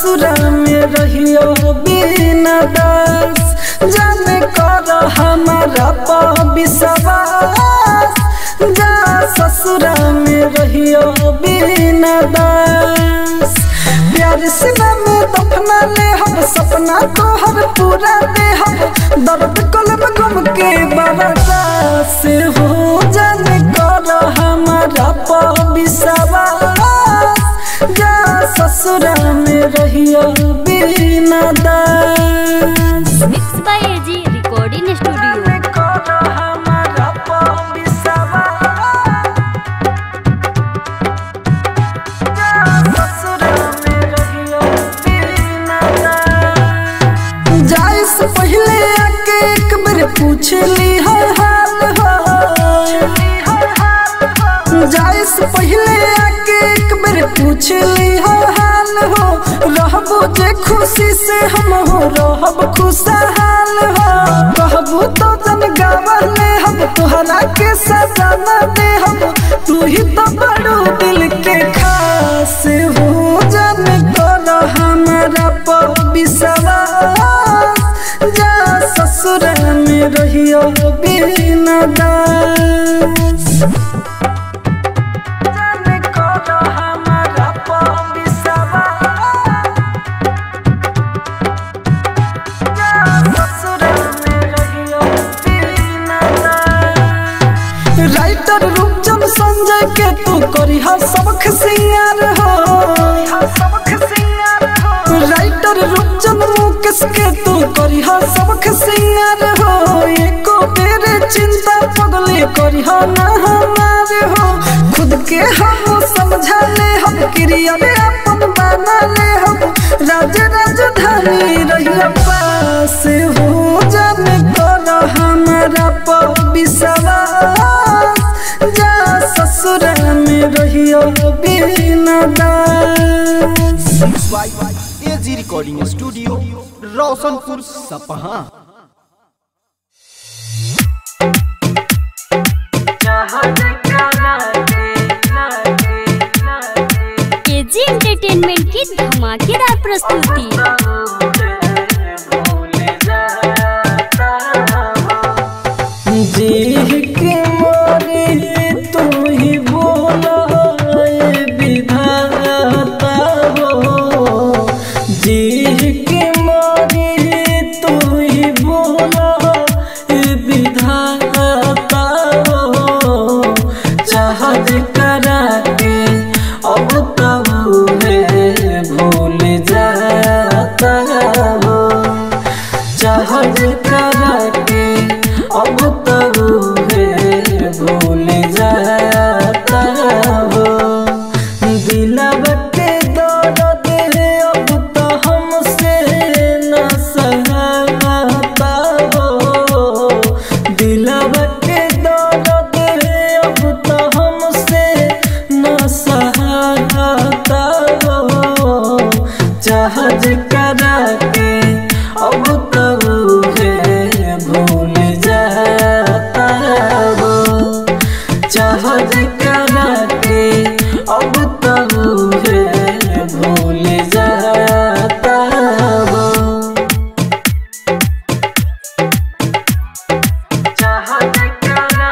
ससुरा में रहियो बिना दास जाने कर हमारा पर विश्वास जा ससुरा में रहियो बिना दास प्यार से में दफना ले हम सपना तोहर पूरा दे हम दर्द कलब गम के बरसा से हो जाने कर हमारा पर विश्वास जा ससुरा में रहियो बिना दास mix by AG recording studio कर हमारा पर विश्वास जा ससुरा में रहियो बिना दास जाए से पहले आके एक बार पूछ ली हर हाल हो जाए से पहले आके एक बार पूछ ली हर हाल हो रहबो जे खुशी से हम हो रहब खुशहाल हो कहबो तो जन गावले हम तोहरा के सजाना दे हम तू ही तो बड़ो दिल के खास हो जाने कर हमारा पर विश्वास जा ससुर में रहियो बिना दास जाने कर हमारा पर विश्वास जा ससुर में रहियो बिना दास राइटर रूपचंद संजय के तू करी हा सबक सिंगार हो राइटर रूपचंद मुकेश के तू करी हा सबक सिंगार हो एको तेरे चिंता पगले करी हा ना हमारे हो खुद के हम समझा ले हम क्रिया में अपन बना ले हम राज राजधानी रहिया पास हो जाने कर हमारा पर विश्वास जा ससुर में रहियो बिना दास by AG recording studio Roshanpur Sapaha AG entertainment की धमाकेदार प्रस्तुति जी के मोरे तू ही बोला ए विधाता हो जी के मोरे तू ही बोला ए विधाता हो चाहत करा के अब तब है भूल जाता हो चाहत करा के अब तब है भूल जाता हो दिलब के दर्द है अब तो हमसे न सहता हो दिलब के दर्द है अब तो हमसे न सहता हो जहाज करा के अब तब है भूल जाता हो जहाज करा के अब तब है भूल जाता हो जहाज करा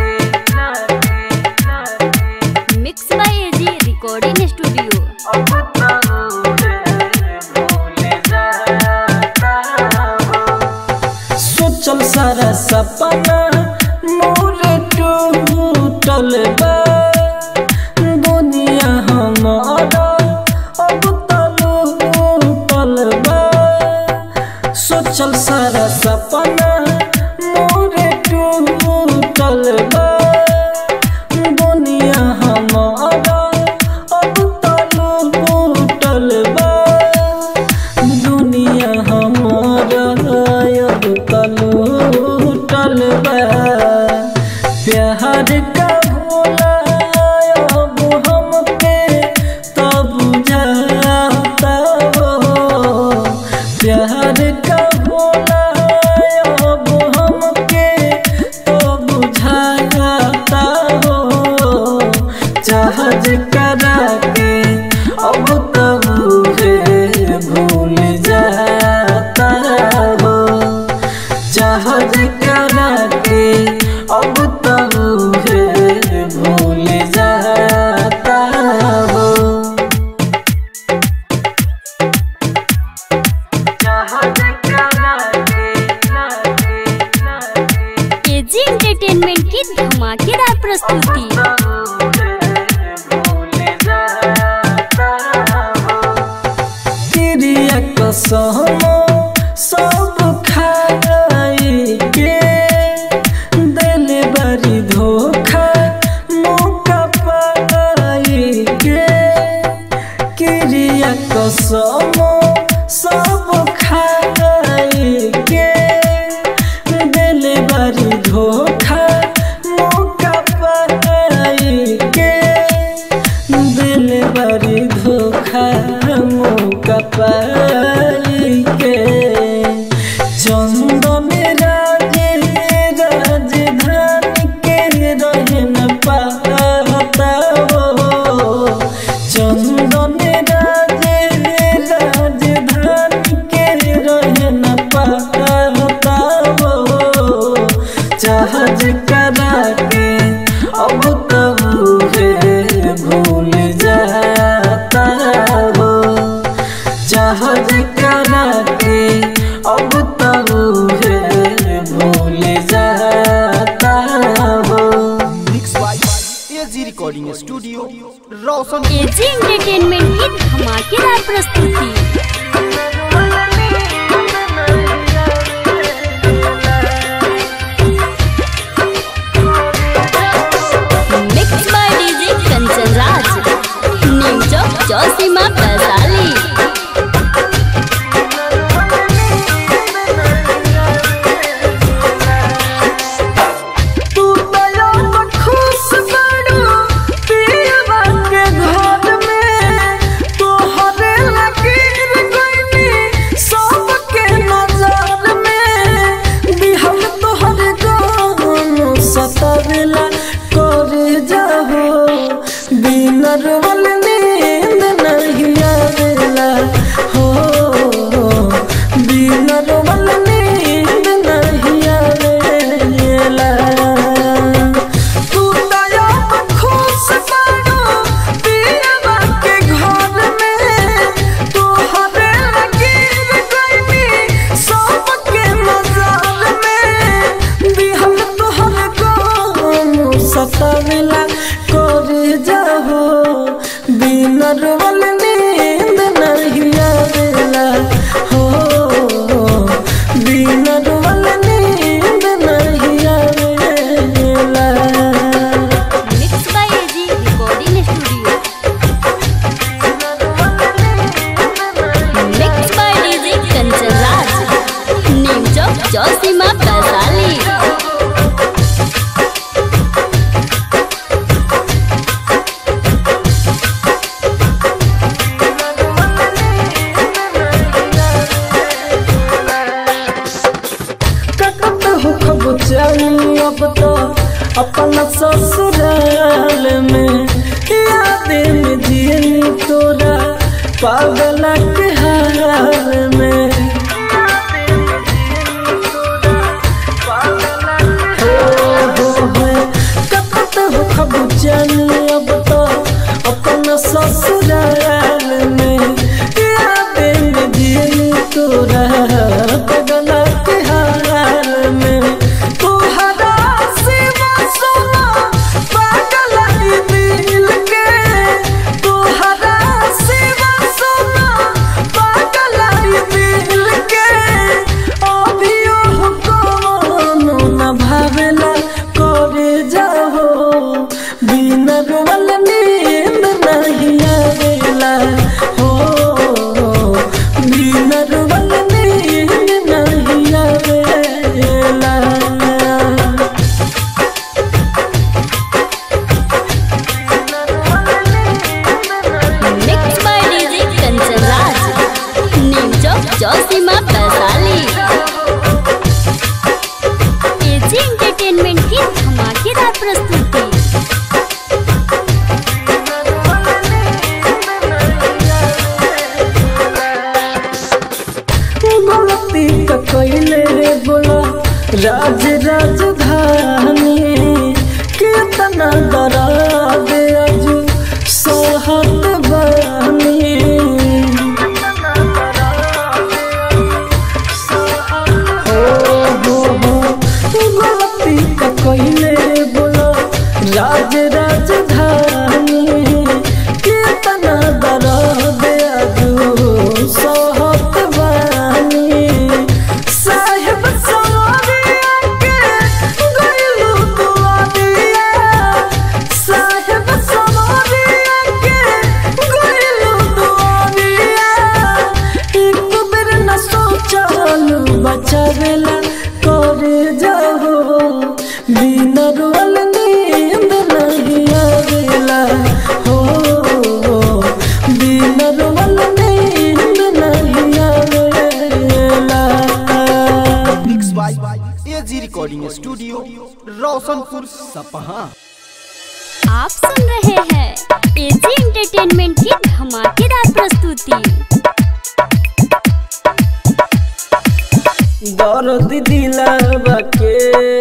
के mix by AG recording studio अब तब है भूल जाता हो सोचल सारा सपना मोर टूटल बा दुनिया हमारा अब तलूटल बा सोचल सारा सपना मोर टूटल बा दुनिया हमारा अब तलूटल बा दुनिया हमारा अब तलूटल बा प्यार का भोला करा के अब तब है भूल जाता हो जहाज करा के एजी एंटरटेनमेंट की धमाकेदार प्रस्तुति क्रिया कसम सब खाई के दिल बड़ी धोखा मौका पाई के क्रिया कसम सब खाई के दिल बड़ी धोखा मौका पाई के दिल बड़ी धोखा मौका पाई के चंदन राजे राजधानी के रहे न पाता हो चंदन राजे राजधानी के रहे न पाता हो जहाज करा के अब तब है भूल जाता हो जहाज करा के अब तब है भूल जाता हो mix by AG recording studio Roshan AG entertainment की धमाकेदार प्रस्तुति mix by DJ Kanchan Raj new Chowk Chausima Vaishali तू दया तो खुश बड़ो पीरवा के घर में तोहरे लकीर गईनी सबके नजर में बिहल तोहरे गानो सतवेला करे जाहो बिनर वाल नींद नहीं आवेला हो बिनर वाल नींद नहीं आवेला तू दया पर खुश बड़ो पीरवा के घर में तोहरे लकीर गईनी सबके नजर में बिहल तोहर गानो सतावेला करे जाहो बिनर वाल नींद नहीं आवेला हो बिनर वाल नींद नहीं आवेला mix by AG recording studio mix by DJ Kanchan Raj new Chowk Chausima Vaishali ककत हो खब चली अब तो अपना ससुराल में याद में जियनी तोरा पागल के हाल में हो हो हो ककत हो खब चली अब तो अपना ससुराल में याद में जियनी तोरा पागल के हाल में तोहरा सिवा सोना पागल ई दिल के तोहरा सिवा सोना पागल ई दिल के अभियो कोनो न भावेला करे जाहो बिना रोवल नींद नहीं आवेला हो बिना रोवल नींद नहीं आवेला mix by DJ Kanchan Raj new Chowk Chausima Vaishali AG entertainment की धमाकेदार प्रस्तुति गलती का कैले रे बोला राज राज राजधानी कितना दर्द अजू सोहत बानी हो हो हो गलती का कोइले बोलो राज राजधानी कितना दर्द अजू सोहत बानी साहिब सवारिया के गइलू दुआरिया साहिब सवारिया के गइलू दुआरिया एक बेर न सोचलू बचावेला करे जाओ बिन रोल नींद नहीं आवेला हो बिन रोल नींद नहीं आवेला mix by AG recording studio Roshanpur Sapaha आप सुन रहे हैं एजी एंटरटेनमेंट की धमाकेदार प्रस्तुति दर्द दिलावा के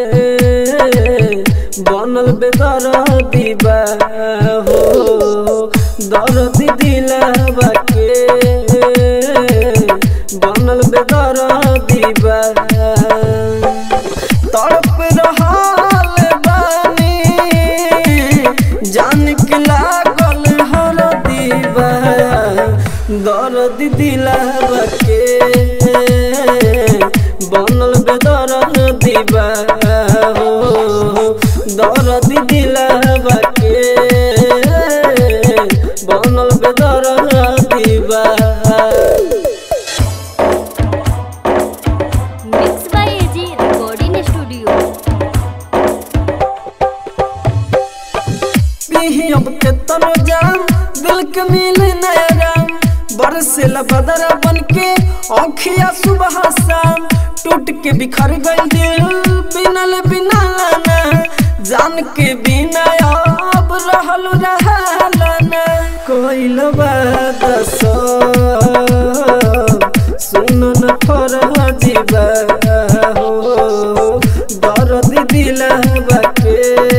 बनल बेदर दीबा हो दर्द दिलावा के बनल बेदर दीबा तड़प रहल बानी जान के लागल हर दीबा दर्द दिलावा के बनल बेदर दीबा हो दर्द दिलावा के बनल बेदर दीबा mix by AG recording studio पीही अब के तनो जाम दिल के मिले नया राम बरसेला बदरा बन के औखिया सुबह शाम टूट के बिखर गई दिल बिनल बिना लाना जान के बिना अब रहल रहलाना कोई बात सो सुन न फरह जीवा हो दर्द दिलवा के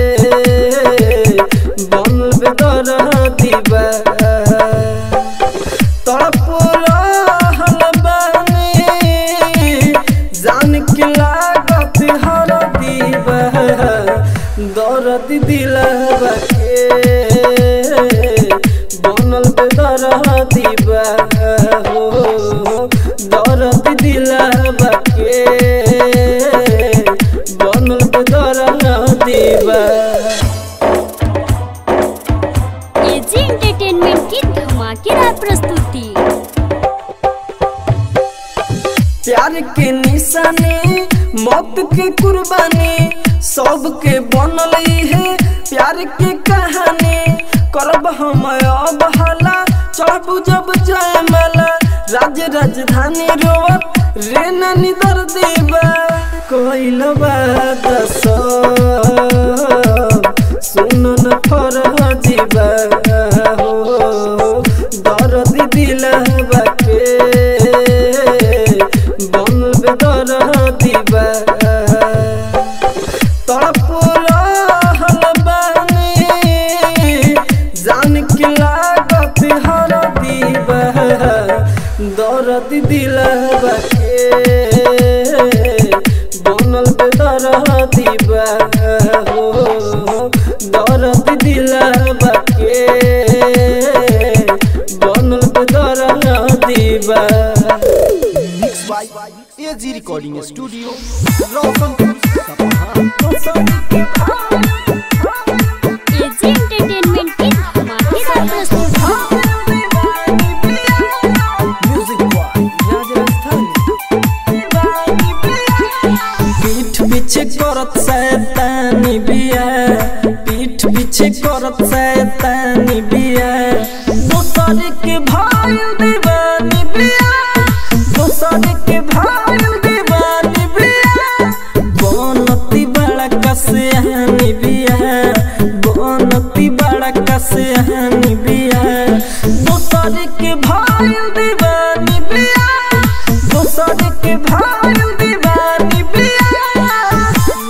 बनल बेदर दीवा तड़प रहल बानी जान के लागत हर दीवा दर्द दिलवा के बनल बेदर दीवा हो दर्द दिलवा के बनल बेदर दीवा एजी एंटरटेनमेंट की धमाकेदार प्रस्तुति प्यार के निशानी मौत के कुर्बानी सबके बनल है प्यार के कहानी करब हम अब हला चढ़बू जब जयमाला राज राजधानी रोवत रे नानी दर देवा कोइल बात सब सुन न फरह जीवा हो दर्द दिलवा के बनल बेदर दीवा तड़प रहल बानी जान के लागत हर दीवा दर्द दिलवा के बनल बेदर दीवा हो दर्द दिलवा के बनल बेदर दीवा mix by AG recording studio Roshanpur Sapaha AG entertainment की धमाकेदार प्रस्तुति म्यूजिक बॉय राजस्थानी पीठ पीछे करत शैतानी बिया पीठ पीछे करत शैतानी बिया दोसर के भाई दीवानी बिया दोसर के भाई दीवानी बिया बनती बड़ा कसहानी बिया बनती बड़ा कसहानी बिया दोसर के भाई दीवानी बिया दोसर के भाई दीवानी बिया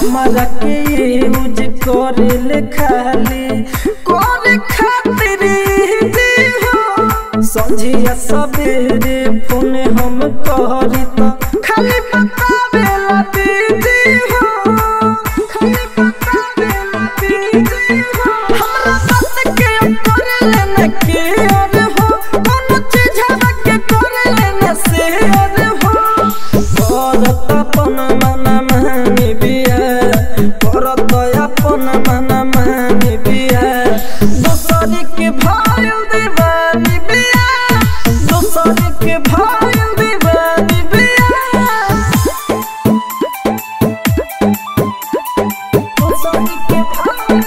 हमारा के यूज करे ले खाली करे खातिर जी हो संझिया सवेरे फोन हम करी तो खाली बतावे ला दीदी हो खाली बतावे ला दीदी हो हमरा बात के करे ले न के और हो कोनो चीज हवा के करे ले न से और हो करत अपन मन मानी बिया करत अपन मन मानी बिया दोसर के भाई दीवानी बिया दोसर के भाई दीवानी बिया दोसर के भाई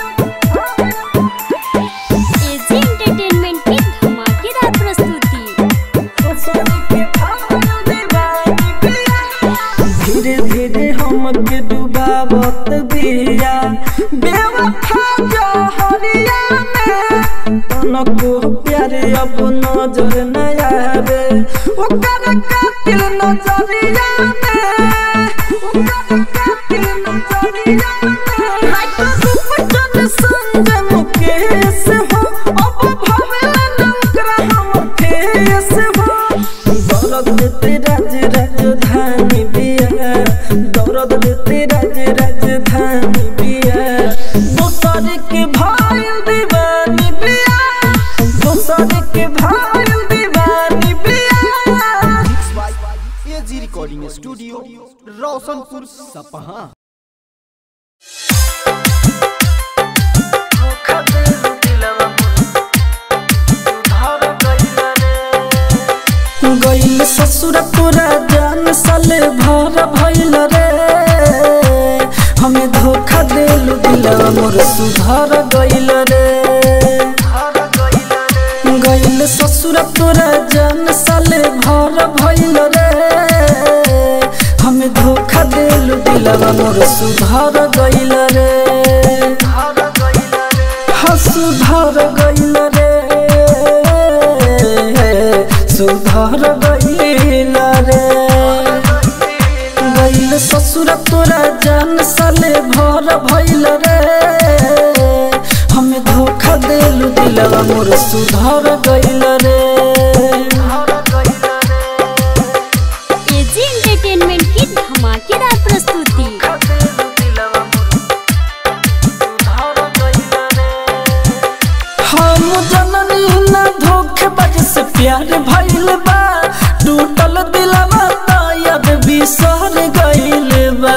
एजी एंटरटेनमेंट की धमाकेदार प्रस्तुति धीरे धीरे हमके डुबावत बिया बेवफा जहरिया में तनको प्यारे अब नजर न आवे ओकर कातिल नजरिया में ओकर कातिल नजरिया में लाइक रूप जन संजम केस हो अब भवेला न ओकरा हम केस हो दौलत देते राज राजधानी बिया दौलत देते राज राजधानी बिया दोसर के भाई दीवानी बिया दोसर के भाई दीवानी बिया mix by AG recording studio Roshanpur Sapaha गइल ससुर तोरा जान साले भर भइल रे हमें धोखा देलु दिलवा मोर सुधर गइल रे गइल ससुर तोरा जान साले भर भइल रे हमें धोखा देलु दिलवा मोर सुधर गइल रे हाँ सुधर गइल रे सुधर गइल रे गइल ससुर तोरा जान साले भर भइल रे हमें धोखा देलु दिलवा मोर सुधर गइल रे एजी एंटरटेनमेंट की धमाकेदार प्रस्तुति हम जननी न धोखेबाज से प्यार भइल बा टूटल दिलवा त याद बिसर गइल बा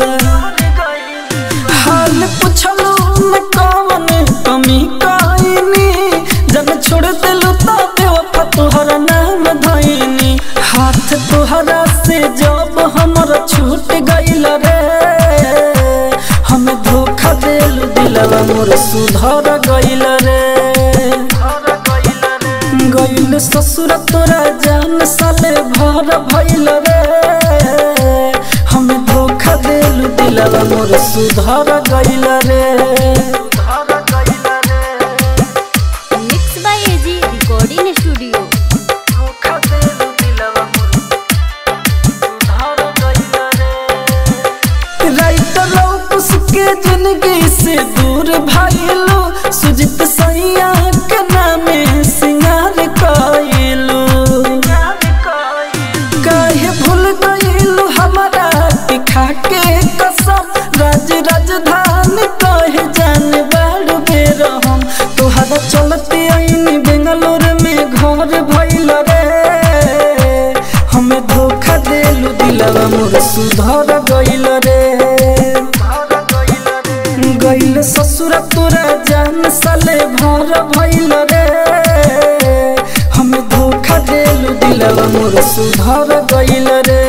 हाल पुछलू न कवन कमी कइनी जब छोड़ दिलू त बेवफा तोहर नाम धइनी हाथ तोहरा से जब हमर छूट गइल रे हमें धोखा देलू दिलवा मोर सुधर गइल रे गइल ससुर तोरा जान साले भर भइल रे हमें धोखा देलू दिलवा मोर सुधर गइल रे mix by AG recording studio writer लौकुस के जिंदगी से दूर भाईलो सुजित सैया के नामे सिंगार कइलो काहे भूल गइलो हमारा के खाके कसम राज राजधानी कहे जान बाड़ बेर हम तोहरा चलते आईनी बेंगलोर में घर भइल रे हमें धोखा देलू दिलवा मोर सुधर गइल रे गइल ससुर तोरा जान साले भर भइल रे हमें धोखा देलू दिलवा मोर सुधर गइल रे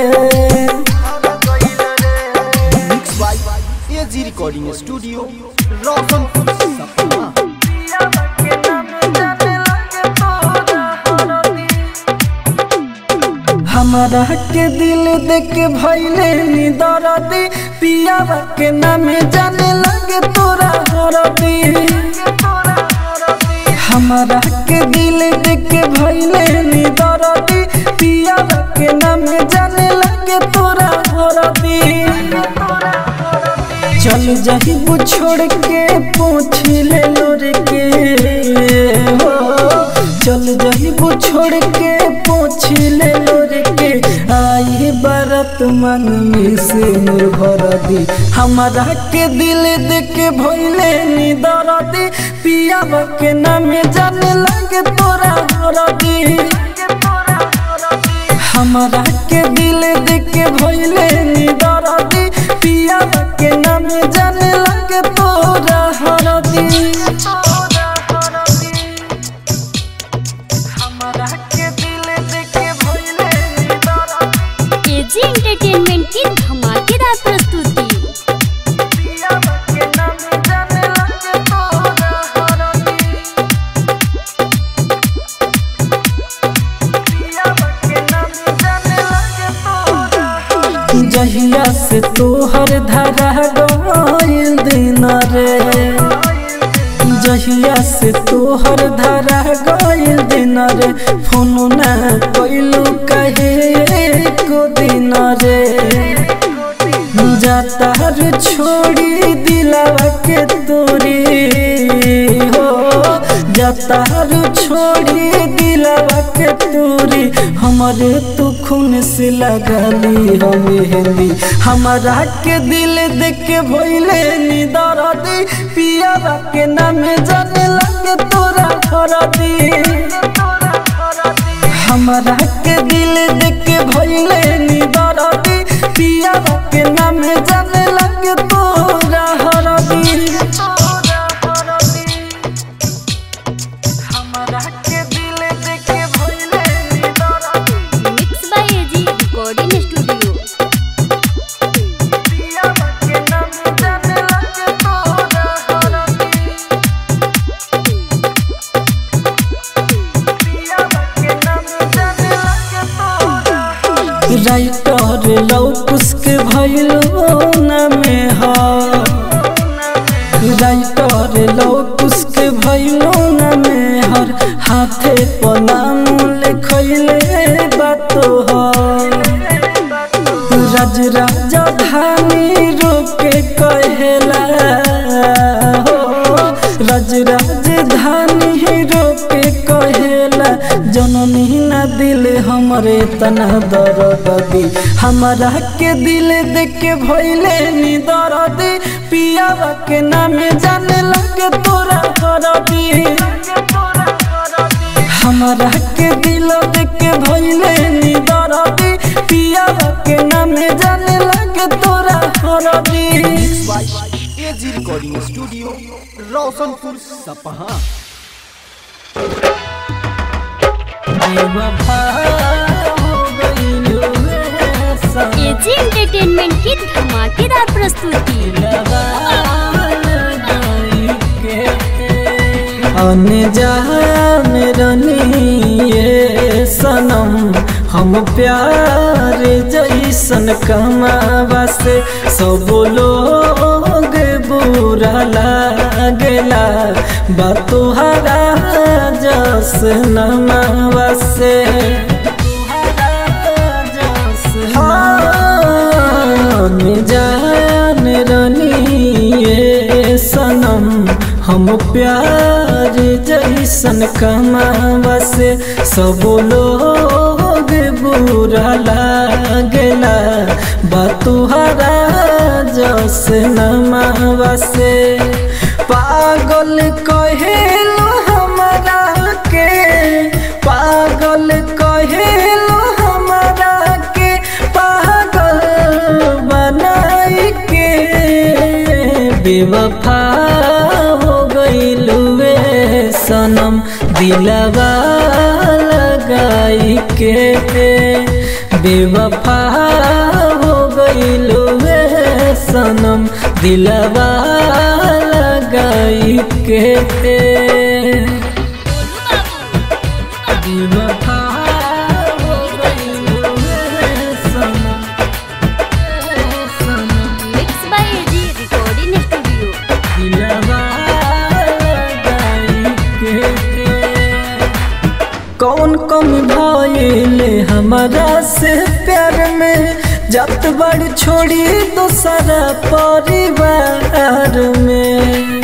mix by AG recording studio Roshanpur Sapaha हमारा के दिल देख भैले नी दरदी पियावा के नामे जाने लगे तोरा हरदी हमारा के दिल देख भैले नी दरदी पियावा के नामे जाने लगे तोरा हरदी चल जही छोड़ के पूछ ले लोर के हो चल जही छोड़ के पूछ ले लोर के आई बरत मन में से निर्भर दी हमारा के दिल दे के भइले नी दरदी पिया के नाम जाने लगे तोरा हरदी हमारा के दिल दे के भइले नी दरदी पिया के नाम जाने लगे तोरा हरदी हमारा के दिल दे के भइले नी दरदी एजी एंटरटेनमेंट की धमाकेदार प्रस्तुति पिया के नाम जाने लगे तोरा हरदी जहिया से तोहर धरा गइल दिन रे जहिया से तोहर धरा गइल दिन रे फोन ना कइलू कहे को दिन रे जाता रे छोड़ी दिलावा के तोरी हो जाता रे छोड़ी दिलावा के तोरी हमारे तू खून से लगली हम हेली हमारा के दिल देख के भइले नी दरदी पिया के नाम जाने लगे तोरा खरदी हमारा के दिल देख के भइले नी दरदी पिया के नाम जाने लगे तोरा हरदी हमारा के दिल देख के भइले नी दरदी mix by AG recording studio पिया के नाम जाने लगे तोरा हरदी राइटर लौकुस के भइलो न में ह राइटर लौकुस के भइलो न में हर हाथे पनाम लिखैले बातो ह राज राजा धानी रोके कहेला हो राज राजधानी रोके कहेला जननी ना दिल हमरे तना दर्द दी हमारा के दिल देख के भइले नी दर्दी पिया के नाम जाने लगे तोरा करदी हमारा के दिल देख के भइले नी दरदी पिया के नाम जाने लगे तोरा हरदी by AG recording studio Roshanpur Sapaha बेवफा हो गइलू रे सनम, एजी एंटरटेनमेंट की धमाकेदार प्रस्तुति लगा लगाई के। अनजान रनिए सनम हम प्यार जैसन कमावा से सब लोग बुरा लागेला बतुहरा जस नमावा से हाँ, जान रनिए सनम हम प्यार जैसन कमावा से सब लोग बुरा लागेला बतुहरा जस नमावा से पागल कहेलो हमरा के पागल कहेलो हमरा के पागल बनाई के बेवफा हो गइलुए सनम दिलवा लगाई के बेवफा हो गइलुए सनम दिलवा लगाई के बेवफा हो गइलुए सनम सनम mix by AG recording studio दिलवा लगाई के कौन कम भइले हमारा से प्यार में जत बड़ छोड़ी दूसरा परिवार में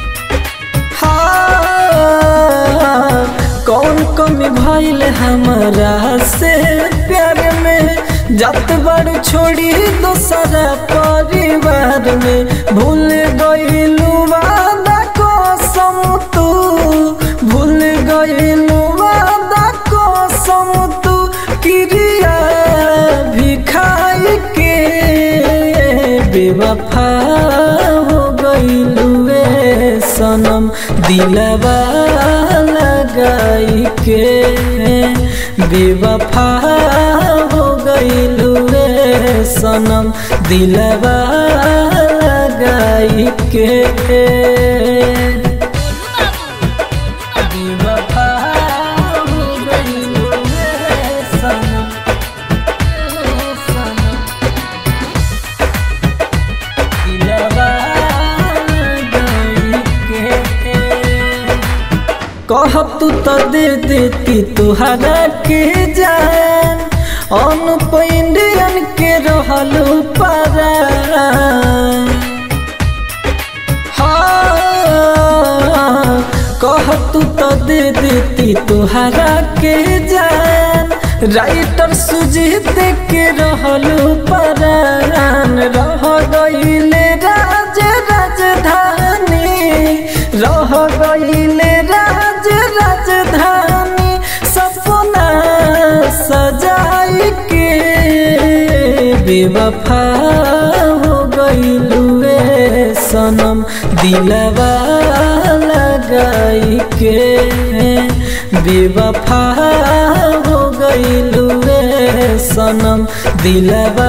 हाँ, कौन कमी भइल हमारा से प्यार में जत बड़ छोड़ी दूसरा परिवार में भूल गइलू वादा कसम तू भूल गइलू वादा कसम तू क्रिया भी खाई के बेवफा हो गइलू ए सनम दिलवा लगाई के बेवफा हो गइलू ए सनम दिलवा लगाई के बेवफा हो गइलू ए सनम ए सनम दिलवा लगाई के कहब तू तो दे देती तुहरा के जान अनुप इंडियन के रहलू पारा हाँ, कहब तू तो दे देती तुहरा के जान राइटर सुजीत के रहलू परान रह गईले राज राजधानी रह गईले राज राजधानी सपना सजाई के बेवफा हो गईलू ए सनम दिलवा लगाई के बेवफा हो गईलू ए सनम दिलवा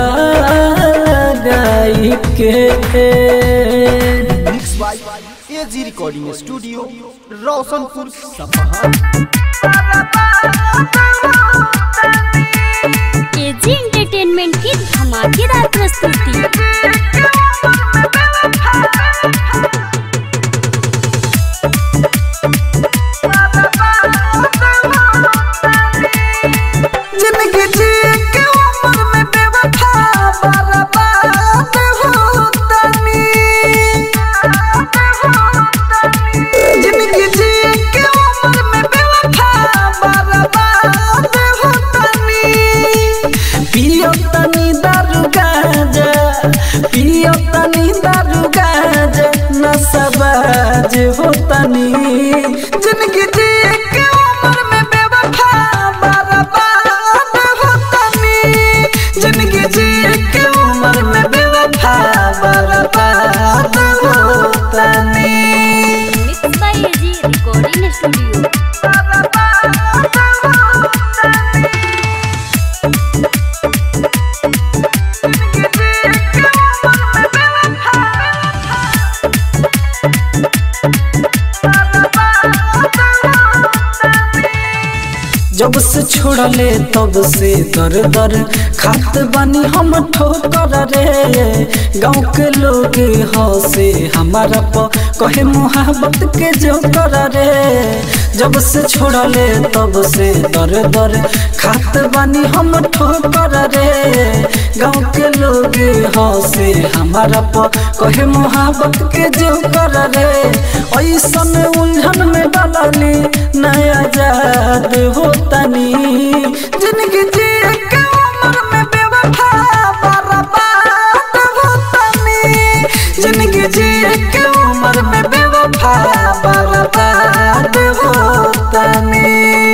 लगाई के mix by AG recording studio Roshanpur Sapaha AG entertainment की धमाकेदार प्रस्तुति जिंदगी जी के उम्र में बेवफा बर्बाद होतनी जिंदगी जी के उम्र में बेवफा बर्बाद होतनी पियो तनी दारू गांजा पियो तनी दारू गांजा नशबाज होतनी जिंदगी जी के उम्र में बेवफा बर्बाद होतनी जिंदगी जी के उम्र में बेवफा बर्बाद होतनी mix by AG recording studio जब से छोड़ले तब से दर दर खात बानी हम ठोकर रे गाँव के लोग हंसे हमारा प कहे मोहब्बत के जो कर रे जब से छोड़ले तब से दर दर खात बानी हम ठोकर रे गाँव के लोग हंसे हमारा प कहे मोहब्बत के जो कर रे ऐसन उलझन में डालनी नया जाद होतनी जिंदगी जी के उम्र में बेवफा बर्बाद होतनी जिंदगी जी के उम्र में बेवफा बर्बाद होतनी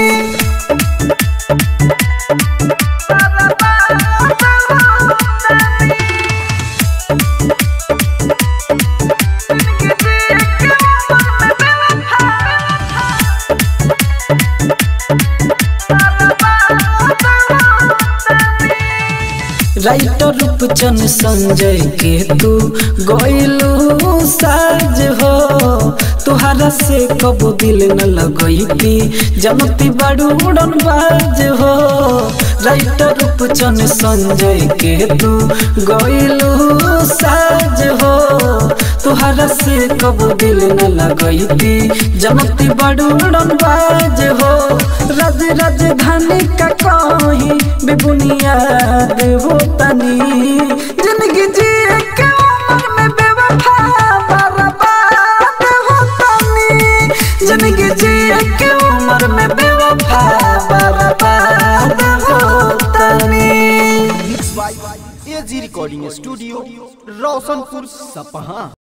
राइटर रूपचन संजय के तू गइलू साज हो तुहरा से कबो दिल न लगैती जनती बड़ू उड़न बाज हो राइटर रूपचन संजय के तू गइलू साज हो तुहरा से कब दिल न लगैती जनती बड़ूड़न बाज हो राज राजधानी का कहीं बेबुनियाद हो तनी जिंदगी जिए के उम्र में बेवफा बर्बाद हो तनी जिंदगी जिए के उम्र में बेवफा बर्बाद हो तनी mix by AG recording studio Roshanpur सपहा